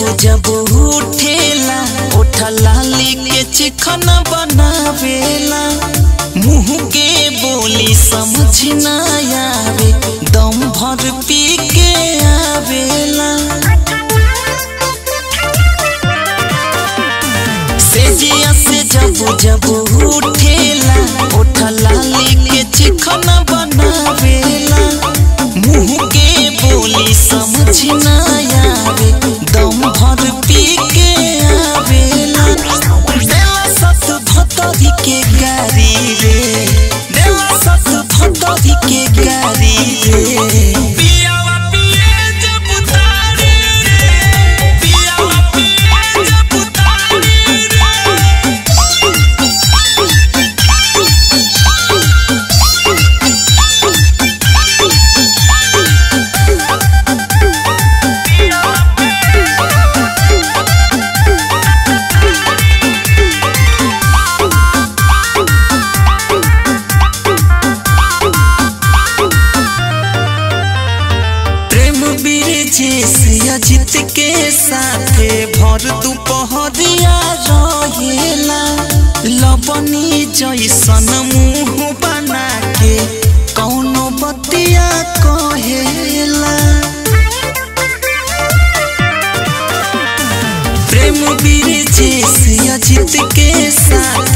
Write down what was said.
जब उठेला ओठा लाली के चिकन बनावेला मुंह के बोली समझ न आवे दम भर पी के आवेला सेजिया से जब जब उठेला ओठा लाली के चिकन बनावेला मुंह के बोली समझ न आवे दम भर पी के आवेला देला सत भतरी के गारी रे देला सत भतरी के गारी रे पियावा पिए जब उतारे रे पियावा पिए जब उतारे रे प्रेम बीरजेश अजित के साथे भर दुपहरिया रहेला लबनी जैसन मुंह बना के कौनो बतिया कहेला प्रेम बीरजेश अजित के साथ